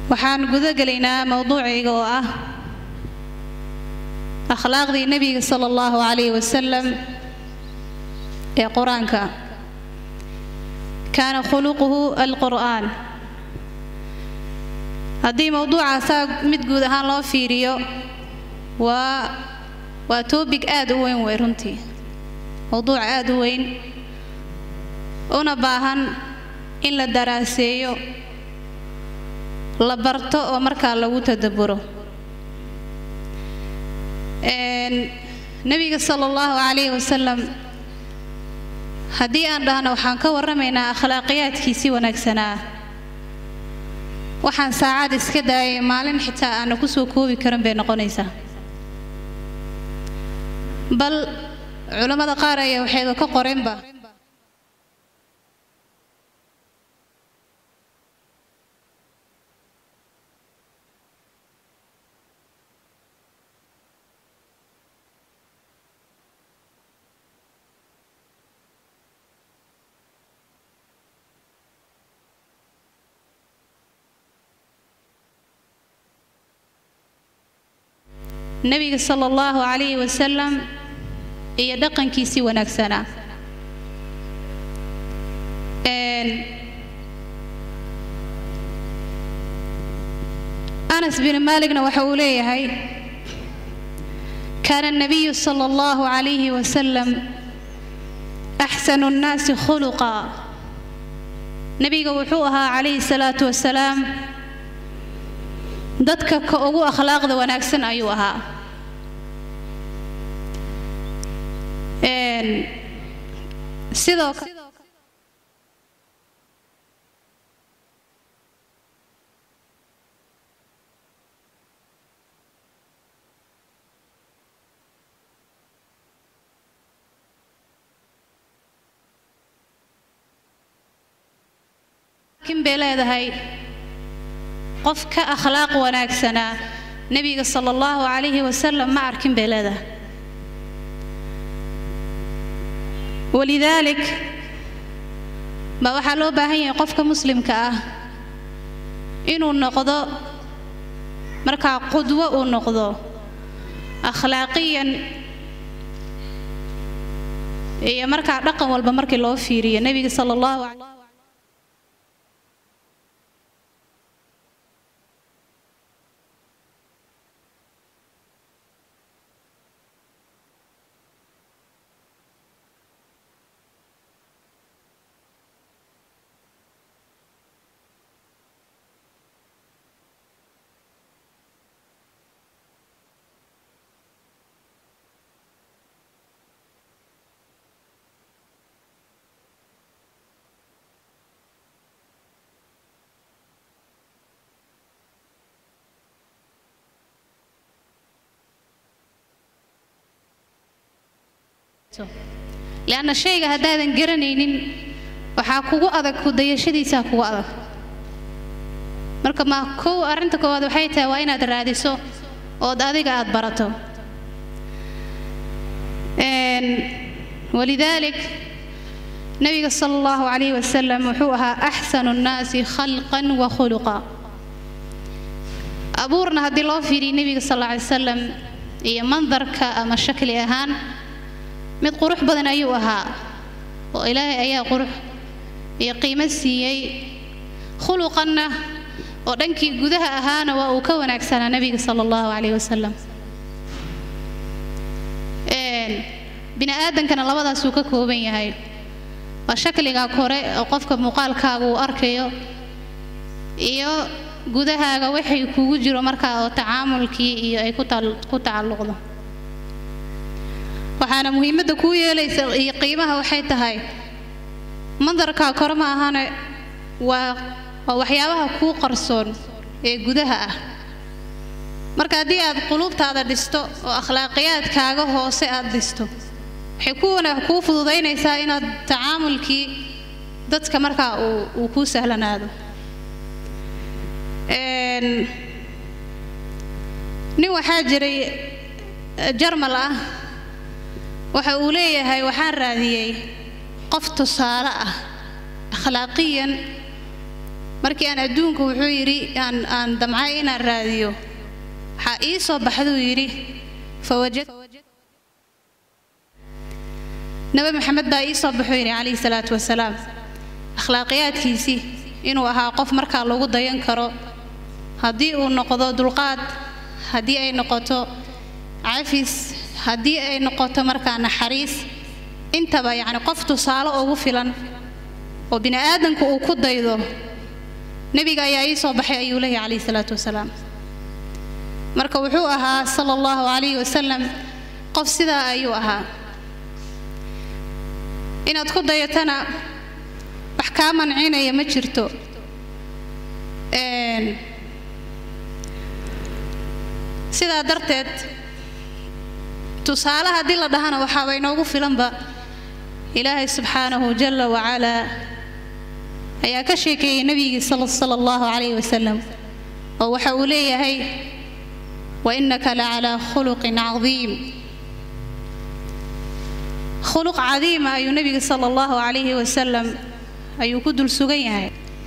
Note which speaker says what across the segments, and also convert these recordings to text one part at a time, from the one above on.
Speaker 1: waxaan guda gelaynaa mowduucayga oo ah akhlaaqdii nebiga sala allahu calayhi wasalam ee qur-aanka kaana khuluquhu alqur'aan haddii mowduucaasaa mid guud ahaan loo fiiriyo waa waa toobig aad u weyn wey runtii mowduuc aad u weyn una baahan in la daraaseeyo la barto oo markaa lagu tadabburo nebiga sala allahu calayhi wasalam haddii aan dhahno waxaan ka warramaynaa akhlaaqiyaadkiisii wanaagsanaa waxaan saacad iska daayay maalin xitaa aana ku soo koobi karin bay noqonaysaa bal culammada qaar ayaa waxayba ka qoreenba nebiga sala allahu calayhi wasalam iyo dhaqankiisii wanaagsanaa anas bin maaligna waxa uu leeyahay kaana الnabiyu sala allahu calayhi wasalam axsanu nnaasi khuluqa nebiga wuxuu ahaa calayhi salaatu wasalaam dadka ka ugu akhlaaqda wanaagsan ayuu ahaa sidoo kin bay leedahay qof ka akhlaaq wanaagsanaa nebiga sala allahu calayhi wasalam ma arkin bay leedahay walidaalik baa waxaa loo baahan yahay qofka muslimka ah inuu noqdo markaa qudwo uu noqdo akhlaaqiyan iyo markaa dhaqan walba markii loo fiiriyo nebiga sala allahu leanna shayga haddaadan garanaynin waxaa kugu adag kudayashadiisaa kugu adag marka ma kow arrinta koowaad waxay tahay waa inaad raadiso ood adiga aad barato walidaalik nebiga sala allahu calayhi wasalam wuxuu ahaa axsanu nnaasi khalqan wa khuluqa abuurna haddii loo fiiriyo nebiga sal alla alay wasalam iyo mandarka ama shakli ahaan mid qurux badan ayuu ahaa oo ilaahay ayaa qurux iyo qiimo siiyey khuluqanna oo dhankii gudaha ahaana waa uu ka wanaagsanaa nebiga sala allahu calayhi wasalam bini aadankana labadaasuu ka kooban yahay waa shakligaa kore oo qofka muuqaalkaaga uu arkayo iyo gudahaaga waxay kugu jiro markaa oo tacaamulkii iyo ay ku tacalluqdo waxaana muhiimadda kuu yeelaysa iyo qiimaha waxay tahay mandarkaa kore ma ahane waa waa waxyaabaha kuu qarsoon ee gudaha ah marka haddii aad quluubtaada dhisto oo akhlaaqiyaadkaaga hoose aad dhisto waxay kuwana kuu fududaynaysaa inaad tacaamulkii dadka markaa uu uu kuu sahlanaado nin waxaa jiray jarmal ah waxa uu leeyahay waxaan raadiyey qof tusaale ah akhlaaqiyan markii aan adduunka wuxuu yidhi aan aan damcay inaan raadiyo waxaa ii soo baxduu yidhi fawajad nabi maxamed baa ii soo baxuu yidhi calayhi salaatu wasalaam akhlaaqiyaadkiisii inuu ahaa qof markaa lagu dayan karo haddii uu noqdo dulqaad haddii ay noqoto cafis haddii ay noqoto markaa naxariis intaba yacni qof tusaale ugu filan oo bini aadamku uu ku daydo nebiga ayaa ii soo baxay ayuu leeyahy calayhi salaatu wasalaam marka wuxuu ahaa sala allahu calayhi wasalam qof sidaa ayuu ahaa inaad ku dayatana wax kaa mancinaya ma jirto sidaa darteed tusaale haddii la dhahana waxaaba inoogu filanba ilaahay subxaanahu jala wacalaa ayaa ka sheekeeyey nebigii sala allahu calayhi wasalam oo waxa uu leeyahay wa innaka la calaa khuluqin cadiim khuluq cadiima ayuu nebiga sala allahu calayhi wasalam ayuu ku dul sugan yahay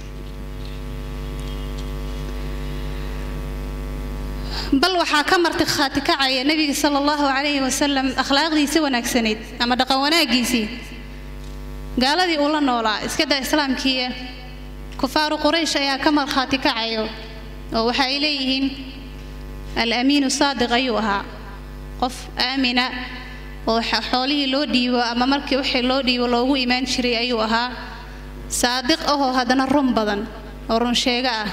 Speaker 1: bal waxaa ka martikhaati kacaya nebiga sala allahu calayhi wasalam akhlaaqdiisa wanaagsanayd ama dhaqan wanaaggiisii gaaladii uu la noolaa iskadaa islaamkiiya kufaaru quraysh ayaa ka markhaati kacayo oo waxa ay leeyihiin al-amiinu saadiq ayuu ahaa qof aamina oo xoolihii loo dhiibo ama markii wixii loo dhiibo loogu imaan jiray ayuu ahaa saadiq ahoo haddana run badan oo run sheego ah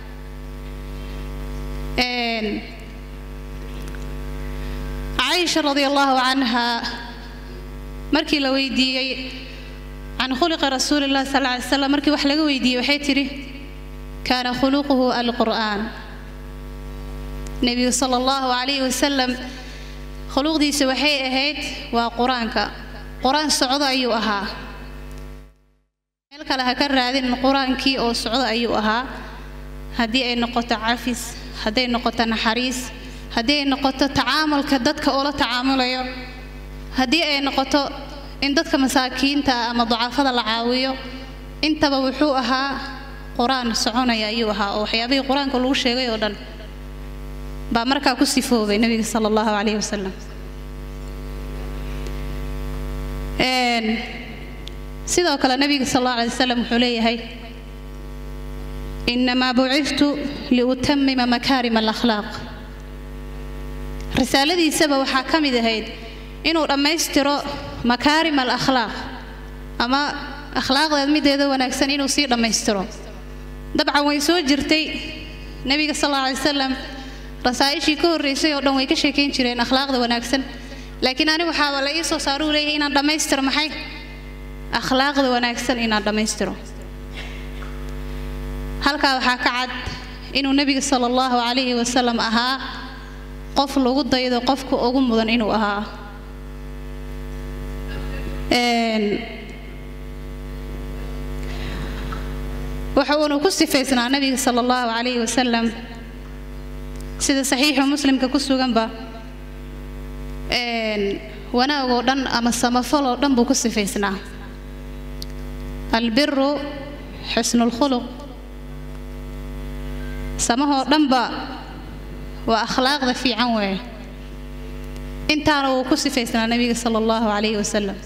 Speaker 1: caisha radia allahu canha markii la weydiiyey can khuliqi rasuuli llahi sal ly slam markii wax laga weydiiyey waxay tidhi kaana khuluquhu alqur'aan nebigu sala allahu calayhi wasalam khuluqdiisa waxay ahayd waa qur-aanka qur-aan socdo ayuu ahaa meel kale ha ka raadin qur-aankii oo socdo ayuu ahaa haddii ay noqoto cafis hadday noqoto naxariis haddii ay noqoto tacaamulka dadka oo la tacaamulayo haddii ay noqoto in dadka masaakiinta ah ama ducafada la caawiyo intaba wuxuu ahaa qur-aan soconaya ayuu ahaa oo waxyaabihii qur-aanka lagu sheegay oo dhan baa markaa ku sifoobay nebiga sala allahu calayhi wasalam sidoo kale nebiga sal allahu alay wasalam wuxuu leeyahay inamaa buciftu liutamima makaarima alakhlaaq risaaladiisaba waxaa ka mid ahayd inuu dhammaystiro makaarim alakhlaaq ama akhlaaqdeed mideeda wanaagsan inuu sii dhammaystiro dabcan way soo jirtay nebiga sal alla alay wasalam rasaa'ishii ka horraysay oo dhan way ka sheekayn jireen akhlaaqda wanaagsan laakiin ani waxaaba la ii soo saaruu leeyahay inaan dhammaystiro maxay akhlaaqda wanaagsan inaan dhammaystiro halkaa waxaa ka cad inuu nebiga sala allahu calayhi wasalam ahaa qof lagu daydo qofka ugu mudan inuu ahaa waxa uuna ku sifaysnaa nebiga sala allahu calayhi wasalam sida saxiixu muslimka ku suganba wanaagoo dhan ama samafaloo dhan buu ku sifaysnaa albiru xusnulkhuluq samahoo dhanba waa akhlaaqda fiican weeye intaana wuu ku sifaysnaa nebiga sala allahu calayhi wasalam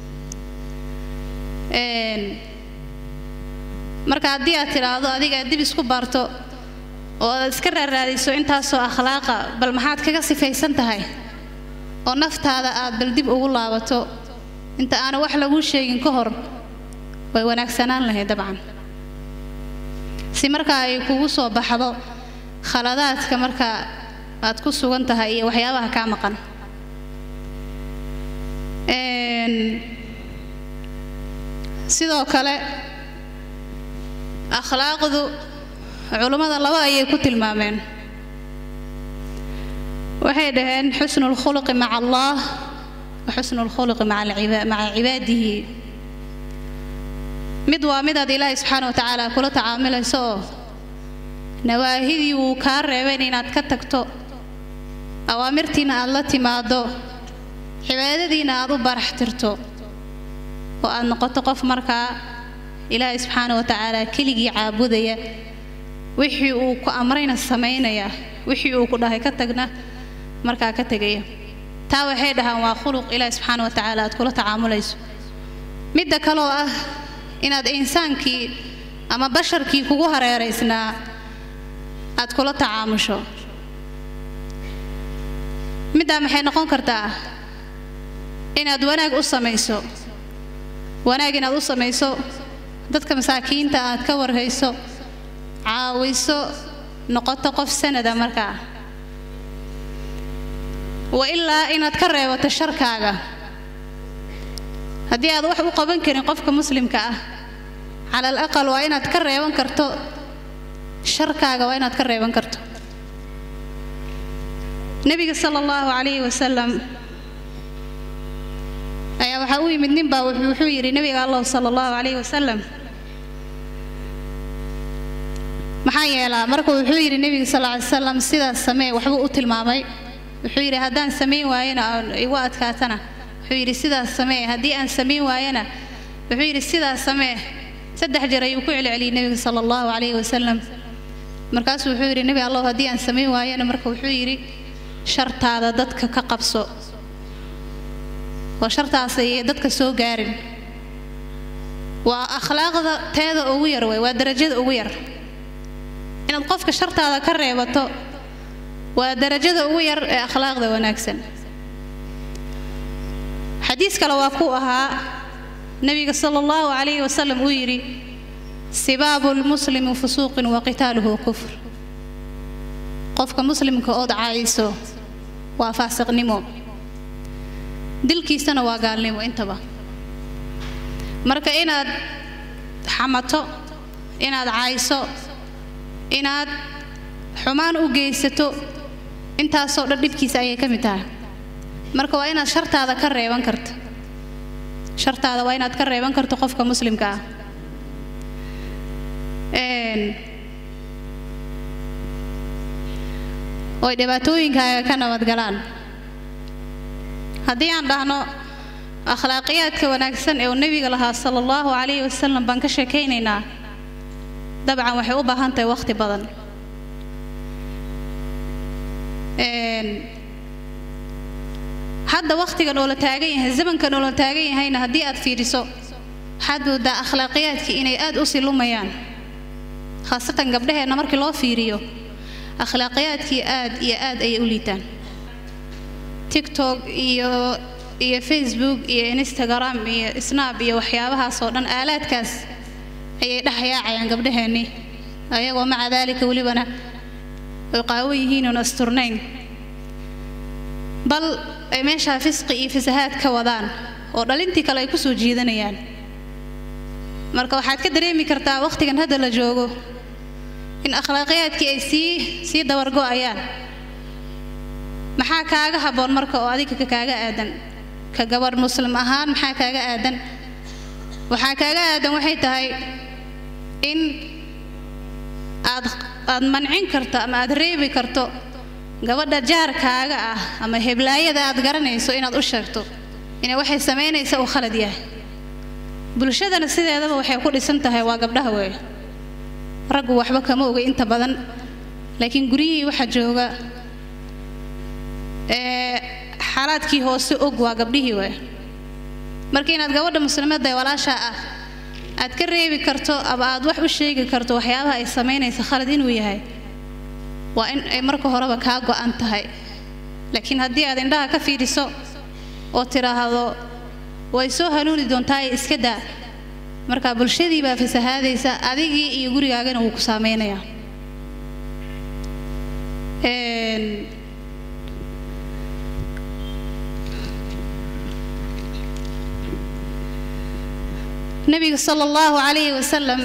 Speaker 1: marka haddii aad tidhaahdo adiga aad dib isku baarto oo aad iska raaraadiso intaasoo akhlaaqa bal maxaad kaga sifaysan tahay oo naftaada aad bal dib ugu laabato inta aana wax laguu sheegin ka hor way wanaagsanaan lahayd dabcan si markaa ay kugu soo baxdo khaladaadka markaa aad ku sugan tahay iyo waxyaabaha kaa maqan sidoo kale akhlaaqdu culummada laba ayay ku tilmaameen waxay dhaheen xusnu lkhuluqi maca allah wa xusnu lkhuluqi maca cibaadihi mid waa midaad ilaahay subxaana wa tacaala kula tacaamilayso oo nawaahidii wuu kaa reebeen inaad ka tagto awaamirtiina aad la timaado cibaadadiina aad u barax tirto oo aad noqoto qof markaa ilaahay subxaana wa tacaala keligii caabudaya wixii uu ku amrayna samaynaya wixii uu ku dhahay ka tagna markaa ka tegaya taa waxay dhahaan waa khuluq ilaahi subxaana wa tacaala aad kula tacaamulayso midda kaloo ah inaad insaankii ama basharkii kugu hareeraysnaa aad kula tacaamusho middaa maxay noqon kartaa inaad wanaag u samayso wanaag inaad u samayso dadka masaakiinta aad ka warhayso caawiso noqoto qof sanada markaa wa ilaa inaad ka reebato sharkaaga haddii aad wax u qaban karin qofka muslimka ah cala al aqal waa inaad ka reeban karto sharkaaga waa inaad ka reeban karto nebiga sala allahu calayhi wasalam ayaa waxaa u yimid nin baa wuxuu yidhi nebiga allah sala allahu calayhi wasalam maxaa yeelaa marka wuxuu yidhi nebiga sal ly salam sidaas samee waxbuu u tilmaamay wuxuu yidhi haddaan samayn waayana igu adkaatana wuxuu yidhi sidaas samee haddii aan samayn waayana wuxuu yidhi sidaas samee saddex jeer ayuu ku celceliyey nebiga sala allahu calayhi wasalam markaasuu wuxuu yidhi nebi allow haddii aan samayn waayana marka wuxuu yidhi shartaada dadka ka qabso oo shartaas ayay dadka soo gaarin waa akhlaaqda teeda ugu yar wey waa darajada ugu yar inaad qofka shartaada ka reebato waa darajada ugu yar ee akhlaaqda wanaagsan xadiis kale waa ku ahaa nebiga sala allahu calayhi wasalam uu yidhi sibaabu lmuslimi fusuuqin wa qitaaluhu kufr qofka muslimka ood caayso waa faasiqnimo dilkiisana waa gaalnimo intaba marka inaad xamato inaad caayso inaad xumaan u geysato intaasoo dhan dhibkiisa ayay ka mid tahay marka waa inaad shartaada ka reeban karto shartaada waa inaad ka reeban karto qofka muslimka ah oy dhibaatooyinkaaga ka nabadgalaan haddii aan dhahno akhlaaqiyaadka wanaagsan ee uu nebiga lahaa sala allahu calayhi wasalam baan ka sheekaynaynaa dabcan waxay u baahan tahay wakhti badan hadda wakhtigan oo la taagan yahay zamankan oo la taagan yahayna haddii aad fiiriso waxaad moodaa akhlaaqiyaadkii inay aad u silumayaan khaasatan gabdhaheenna markii loo fiiriyo akhlaaqiyaadkii aad iyo aad ayay u liitaan tiktok iyo iyo facebook iyo instagram iyo snab iyo waxyaabahaas oo dhan aalaadkaas ayay dhexyaacayaan gabdhaheennii ayagoo maca daalika welibana ay qaawo yihiin oon asturnayn bal ay meeshaa fisqi iyo fasahaad ka wadaan oo dhalintii kale ay ku soo jiidanayaan marka waxaad ka dareemi kartaa wakhtigan hadda la joogo in akhlaaqiyaadkii ay sii sii dabargo'ayaan maxaa kaaga habboon marka oo adiga ka kaaga aadan ka gabadh muslim ahaan maxaa kaaga aadan waxaa kaaga aadan waxay tahay in aad aad mancin karto ama aad reebi karto gabadha jaarkaaga ah ama heblaayada aad garanayso inaad u sheegto inay waxay samaynaysa uu khalad yahay bulshadana sideedaba waxay ku dhisan tahay waa gabdhaha weeye raggu waxba kama ogay inta badan laakiin guryihii waxaa jooga ee xaalaadkii hoose og waa gabdhihii weeye marka inaad gabadha muslimadda ee walaashaa ah aad ka reebi karto ama aad wax u sheegi karto waxyaabaha ay samaynaysa khalad inuu yahay waa in ay marka horeba kaa go'an tahay laakiin haddii aad indhaha ka fiiriso oo tidhaahdo way soo hanuuni doontaa ee iska daa marka bulshadii baa fasahaadaysa adigii iyo gurigaagana wuu ku saameynayaa nabiga sala allahu calayhi wasalam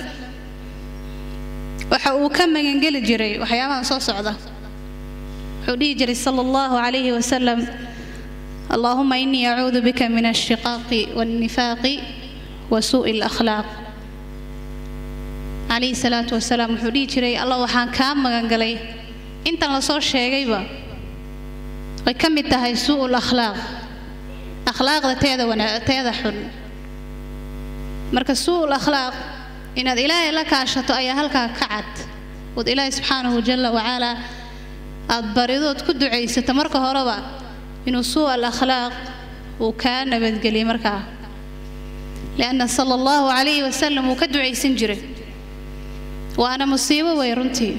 Speaker 1: waxa uu ka magangeli jiray waxyaabaha soo socda wuxuu dhihi jiray sala allahu calayhi wasalam allahuma inii acuudu bika min alshiqaaqi walnifaaqi wa suu'i alakhlaaq calayhi salaatu wasalaam wuxuu dhihi jiray allah waxaan kaa magangalay intan lasoo sheegayba way ka mid tahay suu'u lakhlaaq akhlaaqda teeda wana teeda xun marka suu'ul akhlaaq inaad ilaahay la kaashato ayaa halkaa ka cad ood ilaahay subxaanahu jalla wacalaa aad baridood ku ducaysato marka horeba inuu suu al akhlaaq uu kaa nabadgeliyey markaa lianna sala allahu calayhi wasalam wuu ka ducaysan jiray waana musiibo wey runtii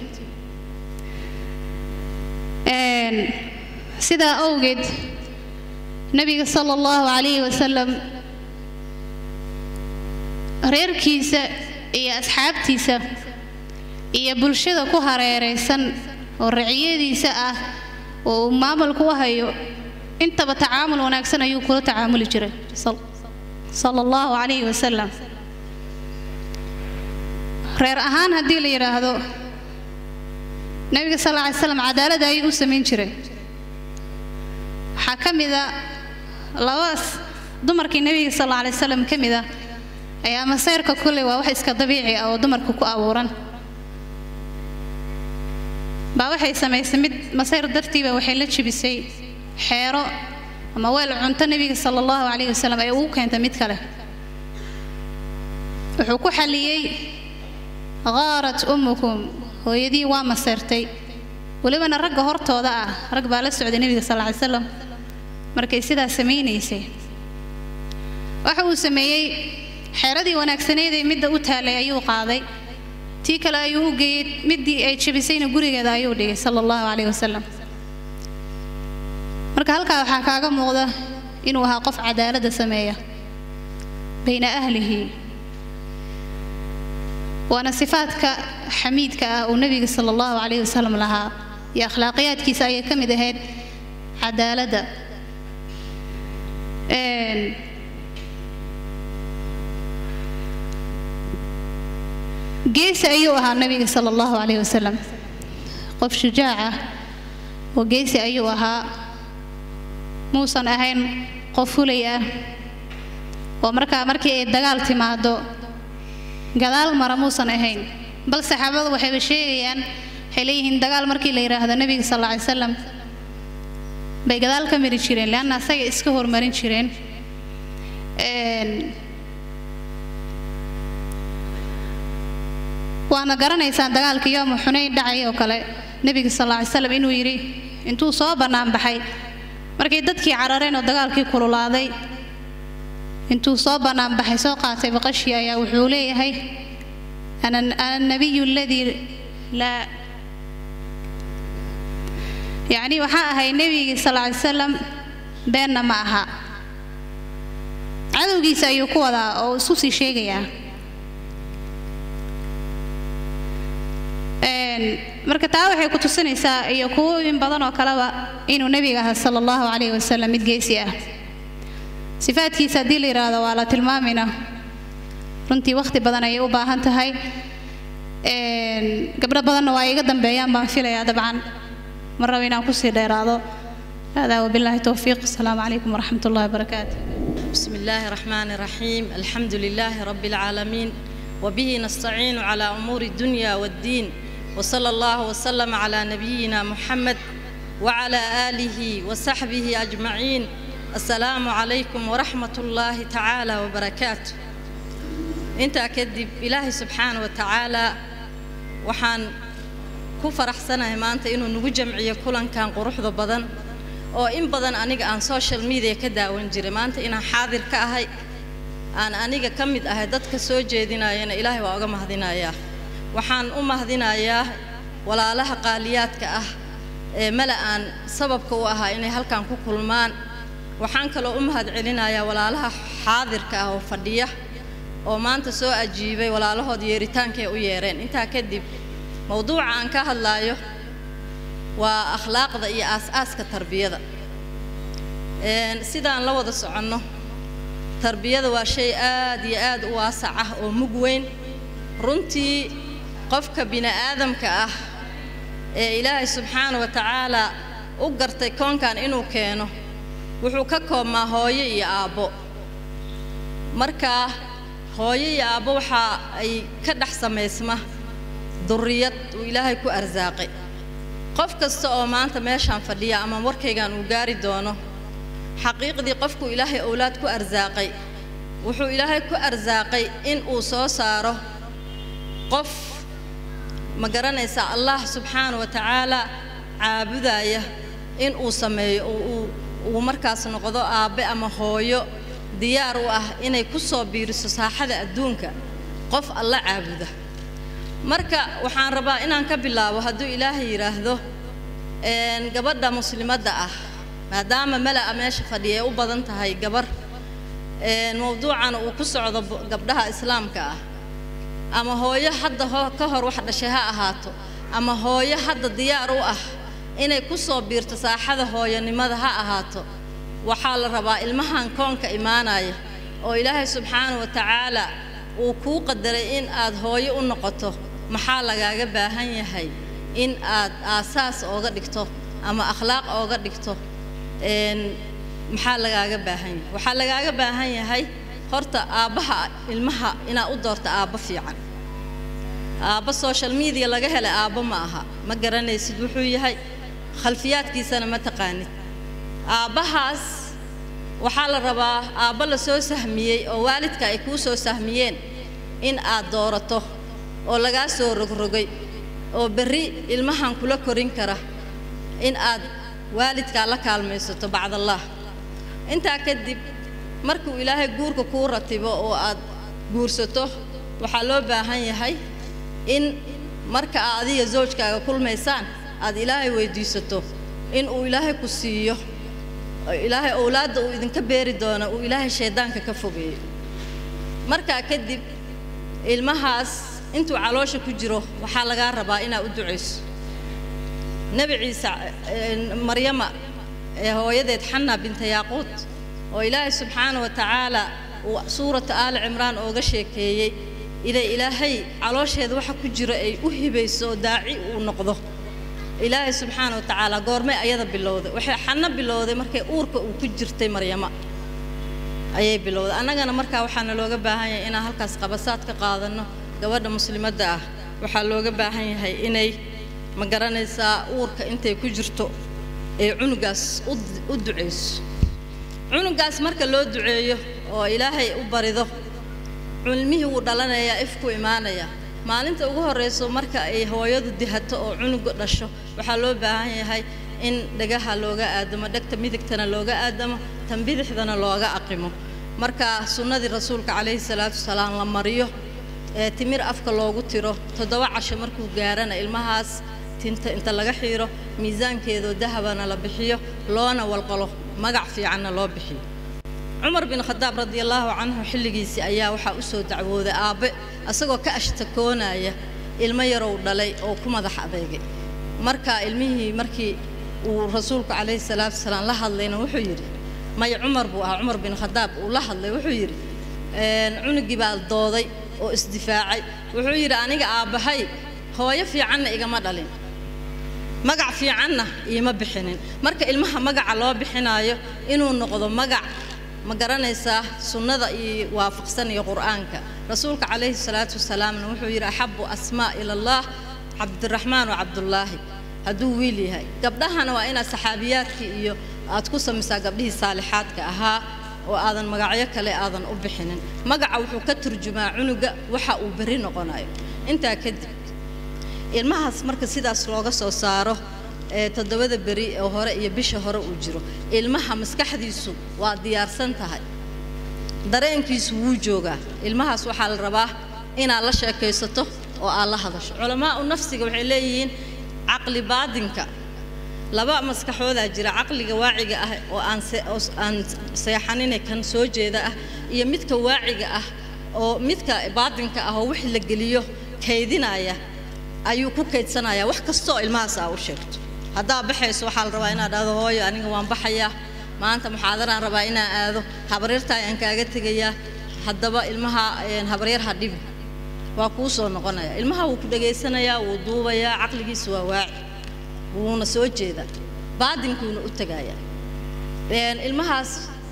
Speaker 1: sidaa awgeed nebiga sala allahu calayhi wasalam reerkiisa iyo asxaabtiisa iyo bulshada ku hareeraysan oo raciyadiisa ah oo uu maamulku u hayo intaba tacaamul wanaagsan ayuu kula tacaamuli jiray sala allahu calayhi wasalam reer ahaan haddii la yidhaahdo nebiga sal alla alay slam cadaaladda ayuu u samayn jiray waxaa ka mida labadaas dumarkii nebiga sal alla alay slam ka mid ah ayaa maseyrka kulley waa wax iska dabiici ah oo dumarka ku abuuran baa waxay samaysay mid masayr dartiiba waxay la jibisay xeero ama weel cunto nebiga sala allahu calayhi wasalam ay ugu keentay mid kale wuxuu ku xalliyey qaarat ummukum hooyadii waa maseyrtay welibana ragga hortooda ah rag baa la socday nebiga sal ly slam markay sidaa samaynaysay waxa uu sameeyey xeeradii wanaagsaneedee midda u taalay ayuu qaaday tii kale ayuu u geeyey middii ay jabisayna gurigeeda ayuu dhigay sala allahu calayh wasalam marka halkaa waxaa kaaga muuqda inuu ahaa qof cadaaladda sameeya bayna ahlihi waana sifaadka xamiidka ah uu nebiga sala allahu calayhi wasalam lahaa iyo akhlaaqiyaadkiisa ayay ka mid ahayd cadaaladda geesi ayuu ahaa nebiga sala allahu calayhi wasalam qof shujaac ah oo geesi ayuu ahaa muusan ahayn qof fulay ah oo markaa markii ay dagaal timaado gadaal mara muusan ahayn bal saxaabadu waxayba sheegayaan waxay leeyihiin dagaal markii la yidhaahdo nebiga sal alla ly salam bay gadaal ka mari jireen leanna asaga iska hormarin jireen waana garanaysaan dagaalkii yooma xunayn dhacay oo kale nebiga sal alla ly slam inuu yidhi intuu soo bannaan baxay markay dadkii carareen oo dagaalkii kululaaday intuu soo bannaan baxay soo qaatay baqashii ayaa wuxuu leeyahay ana anabiyu aladii laa yacni waxaa ahay nebigii sal ly salam beenna ma aha cadowgiisa ayuu ku wadaa oo isku sii sheegayaa marka taa waxay ku tusinaysaa iyo kuwooyin badan oo kaleba inuu nebiga ahaa sala allahu calayhi wasalam mid geesi ah sifaadkiisa haddii la yidhaahdo waa la tilmaamayna runtii wakhti badan ayay u baahan tahay gabdho badanna waa iga dambeeyaan baan filayaa dabcan ma rabo inaan kusii dheeraado هذا وبالله التوفيق السلام عليكم ورحمة الله وبركاته
Speaker 2: بسم الله الرحمن الرحيم الحمد لله رب العالمين وبه نستعين على أمور الدنيا والدين وصلى الله وسلم على نبينا محمد وعلى آله وصحبه أجمعين السلام عليكم ورحمة الله تعالى وبركاته انت أكدب إلهي سبحانه وتعالى وحان كفرح سنة ما أنت إنه نوجمعي كلن كان قروح ذا بدن oo in badan aniga aan social media ka daawan jiray maanta inaan xaadir ka ahay aan aniga ka mid ahay dadka soo jeedinayana ilaahay waa uga mahadinayaa waxaan u mahadinayaa walaalaha qaaliyaadka ah ee mala aan sababka u ahaa inay halkan ku kulmaan waxaan kaloo u mahad celinayaa walaalaha xaadirka ah oo fadhiya oo maanta soo ajiibay walaalahood yeeritaankay u yeereen intaa kadib mowduuca aan ka hadlaayo waa akhlaaqda iyo aas-aaska tarbiyada sidaan la wada soconno tarbiyada waa shay aad iyo aad u waasac ah oo mug weyn runtii qofka bini aadamka ah ee ilaahay subxaana wa tacaalaa u gartay koonkan inuu keeno wuxuu ka koobmaa hooyo iyo aabbo markaa hooyo iyo aabbo waxa ay ka dhex samaysma durriyad uu ilaahay ku arsaaqay qof kasta oo maanta meeshaan fadhiya ama warkaygan uu gaari doono xaqiiqdii qofkuu ilaahay owlaad ku arsaaqay wuxuu ilaahay ku arsaaqay in uu soo saaro qof ma garanaysaa allah subxaana wa tacaala caabudaya in uu sameeyo oo uu markaas noqdo aabbe ama hooyo diyaar u ah inay ku soo biiriso saaxada adduunka qof alla caabuda marka waxaan rabaa inaan ka bilaabo hadduu ilaahay yidhaahdo gabadha muslimadda ah maadaama mala'a meesha fadhiya ay u badan tahay gabar mowduucana uu ku socdo gabdhaha islaamka ah ama hooyo hadda ka hor wax dhashay ha ahaato ama hooyo hadda diyaar u ah inay ku soo biirto saaxada hooyonimada ha ahaato waxaa la rabaa ilmahan koonka imaanaya oo ilaahay subxaana wa tacaala uu kuu qadaray in aad hooyo u noqoto maxaa lagaaga baahan yahay in aad aasaas ooga dhigto ama akhlaaq ooga dhigto maxaa lagaaga baahan yahay waxaa lagaaga baahan yahay horta aabbaha ilmaha inaad u doorto aabbo fiican aabbo social media laga helay aabbo ma aha ma garanaysid wuxuu yahay khalfiyaadkiisana ma taqaanid aabbahaas waxaa la rabaa aabbo la soo sahmiyey oo waalidka ay kuu soo sahmiyeen in aad doorato oo lagaa soo rogrogay oo berri ilmahan kula korin kara in aad waalidkaa la kaalmaysato bacdallaah intaa kadib markuu ilaahay guurka kuu ratibo oo aad guursato waxaa loo baahan yahay in marka aad adiga zawjkaaga kulmaysaan aad ilaahay weyddiisato in uu ilaahay ku siiyo ilaahay owlaadda uu idinka beeri doono uu ilaahay shayddaanka ka fogeeyo markaa kadib ilmahaas intuu caloosha ku jiro waxaa lagaa rabaa inaad u ducayso nebi ciise maryama ee hooyadeed xanna binta yaaquud oo ilaahay subxaana wa tacaala uu suurata aali cimraan ooga sheekeeyey iday ilaahay caloosheeda waxa ku jiro ay u hibayso oo daaci uu noqdo ilaahay subxaana wa tacaala goormay ayada bilowday waxay xanno bilowday markay uurka uu ku jirtay maryama ayay bilowday annagana markaa waxaana looga baahan yahay inaan halkaas qabasaad ka qaadanno gabadha muslimadda ah waxaa looga baahan yahay inay ma garanaysaa uurka intay ku jirto ee cunugaas u ducayso cunugaas marka loo duceeyo oo ilaahay u barido cilmihii wuu dhalanayaa ifku imaanaya maalinta ugu horrayso marka ay hooyadu dihato oo cunuga dhasho waxaa loo baahan yahay in dhagaha looga aadamo dhegta midigtana looga aadamo tan bidixdana looga aqimo marka sunnadii rasuulka calayhi salaatu wasalaam la mariyo ee timir afka loogu tiro toddoba casho markuu gaarana ilmahaas tinta inta laga xiiro miisaankeedoo dahabana la bixiyo loona walqalo magac fiicanna loo bixiyo cumar bin khadaab radiallaahu canhu xilligiisii ayaa waxaa u soo dacwooday aabbe asagoo ka ashtakoonaya ilmo yarow dhalay oo ku madax adeegay marka ilmihii markii uu rasuulku calayhi salaatu wasalaam la hadlayna wuxuu yidhi maya cumar buu ahaa cumar bin khadaab uu la hadlay wuxuu yidhi cunugii baa dooday oo isdifaacay wuxuu yidhi aniga aabbahay hooyo fiicanna igama dhalin magac fiicanna iima bixinin marka ilmaha magaca loo bixinaayo inuu noqdo magac ma garanaysaa sunnada iyo waafaqsan iyo qur'aanka rasuulka calayhi salaatu wasalaamna wuxuu yidhi axabu asmaa ila allah cabdiraxmaan wa cabdullaahi hadduu wiil yahay gabdhahana waa inaad saxaabiyaadkii iyo aad ku samaysaa gabdhihii saalixaadka ahaa oo aadan magacyo kale aadan u bixinin magaca wuxuu ka turjumaa cunuga waxa uu berri noqonayo intaa kadib ilmahaas marka sidaas looga soo saaro ee toddobada beri oo hore iyo bisha hore uu jiro ilmaha maskaxdiisu waa diyaarsan tahay dareenkiisu wuu joogaa ilmahaas waxaa la rabaa inaad la sheekaysato oo aad la hadasho culamaa'u nafsiga waxay leeyihiin caqli baadinka laba maskaxoodaa jira caqliga waaciga ah oo aan aan seexanine kan soo jeeda ah iyo midka waaciga ah oo midka baadinka ah oo wixii la geliyo kaydinaya ayuu ku kaydsanayaa wax kastooo ilmahaas aa u sheegto haddaa baxayso waxaa la rabaa inaad dhahdo hooyo aniga waan baxayaa maanta muxaadaraan rabaa inaan aado habaryartaa ayaan kaaga tegayaa haddaba ilmaha habaryar ha dhibi waa kuu soo noqonaya ilmaha wuu ku dhegaysanayaa wuu duubayaa caqligiisa waa waaci wuuna soo jeedaa baadinkuuna u tegayaa ilmahaas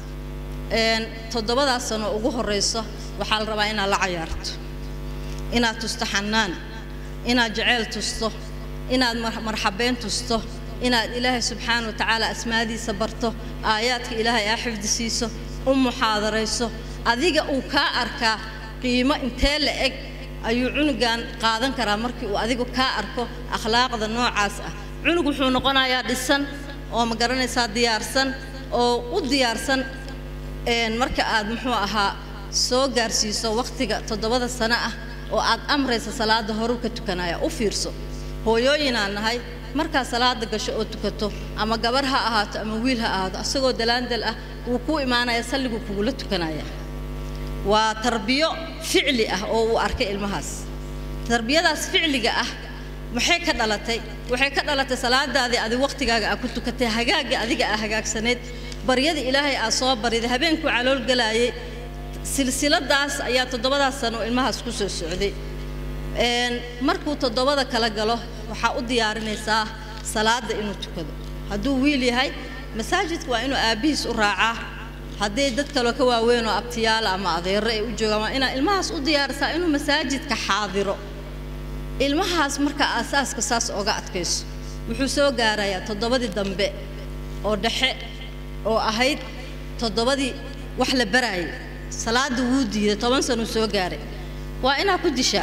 Speaker 2: toddobadaas sano ugu horrayso waxaa la rabaa inaad la cayaarto inaad tusto xanaan inaad jeceyl tusto inaad marxabeyn tusto inaad ilaahay subxaana wa tacaala asmaadiisa barto aayaadka ilaahay aa xifdi siiso u muxaadarayso adiga uu kaa arkaa qiimo intee la eg ayuu cunugan qaadan karaa markii uu adigu kaa arko akhlaaqda noocaas ah cunug wuxuu noqonayaa dhisan oo ma garanaysaa diyaarsan oo u diyaarsan marka aad muxuu ahaa soo gaarsiiso wakhtiga toddobada sano ah oo aad amraysa salaada horu ka tukanaya u fiirso hooyooyinaan nahay markaa salaada gasho oo tukato ama gabar ha ahaato ama wiil ha ahaato asagoo dalaandal ah wuu kuu imaanaya salliguu kugula tukanaya waa tarbiyo ficli ah oo uu arkay ilmahaas tarbiyadaas ficliga ah maxay ka dhalatay waxay ka dhalatay salaadaadii adi wakhtigaaga aa ku tukatay hagaagga adiga aa hagaagsanayd baryadii ilaahay aa soo bariday habeenkuu calool galaayay silsiladaas ayaa toddobadaas sano ilmahaas ku soo socday markuu toddobada kala galo waxaa u diyaarinaysaa salaada inuu tukado hadduu wiil yahay masaajidka waa inuu aabbihiis u raacaa hadday dad kaloo ka waaweyn oo abtiyaala ama adeero ay u joogaan waa inaa ilmahaas u diyaarisaa inuu masaajidka xaadiro ilmahaas markaa aasaaska saas oga adkayso wuxuu soo gaarayaa toddobadii dambe oo dhexe oo ahayd toddobadii wax la baraayay salaada wuu diiday toban sanuu soo gaaray waa inaa ku dishaa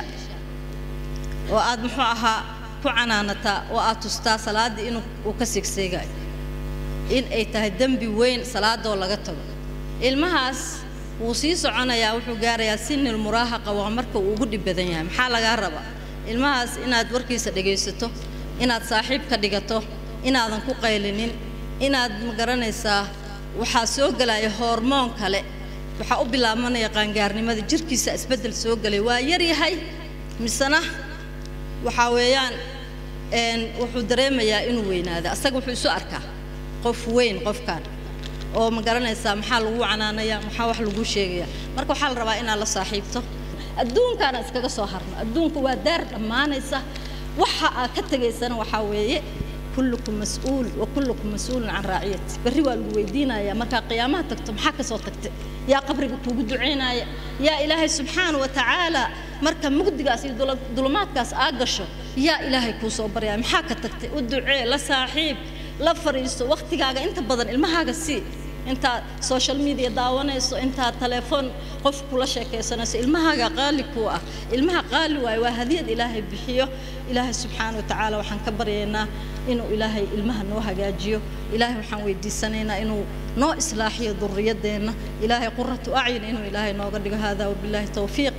Speaker 2: oo aad muxuu ahaa ku canaanataa oo aad tustaa salaaddii inuu uu ka seegseegayo in ay tahay dembi weyn salaadoo laga tago ilmahaas wuu sii soconayaa wuxuu gaarayaa sinil muraahaqa waa marka uu ugu dhib badan yahay maxaa lagaa rabaa ilmahaas inaad warkiisa dhegaysato inaad saaxiib ka dhigato inaadan ku qaylinin inaad ma garanaysaa waxaa soo gelaya hormoon kale waxaa u bilaabanaya qaangaarnimada jirkiisa isbeddel soo gelay waa yar yahay misena waxaa weeyaan wuxuu dareemayaa inuu weynaada asaga wuxuu isu arkaa qof weyn qofkaan oo ma garanaysaa maxaa lagu canaanaya maxaa wax lagu sheegaya marka waxaa la rabaa inaad la saaxiibto adduunkaana iskaga soo harno adduunku waa daar dhammaanaysa waxa aad ka tegaysana waxaa weeye kullukum mas-uul wa kullukum mas-uulun can raaciyati berri waa lagu weydiinaya markaa qiyaamaha tagto maxaa ka soo tagtay yaa qabriga kuugu ducaynaya yaa ilaahay subxaana wa tacaala marka mugdigaas iyo dulumaadkaas aa gasho yaa ilaahay kuu soo baryaya maxaa ka tagtay u ducee la saaxiib la fariisto wakhtigaaga inta badan ilmahaaga sii intaad social media daawanayso intaad telefoon qof kula sheekaysanayso ilmahaaga qaali kuu ah ilmaha qaali waayo waa hadiyad ilaahay bixiyo ilaahay subxaana wa tacaala waxaan ka baryaynaa inuu ilaahay ilmaha noo hagaajiyo ilaahay waxaan weydiisanaynaa inuu noo islaaxiyo duriyadeenna ilaahay quratu acyun inuu ilaahay nooga dhigo haadaa wabilaahi towfiiq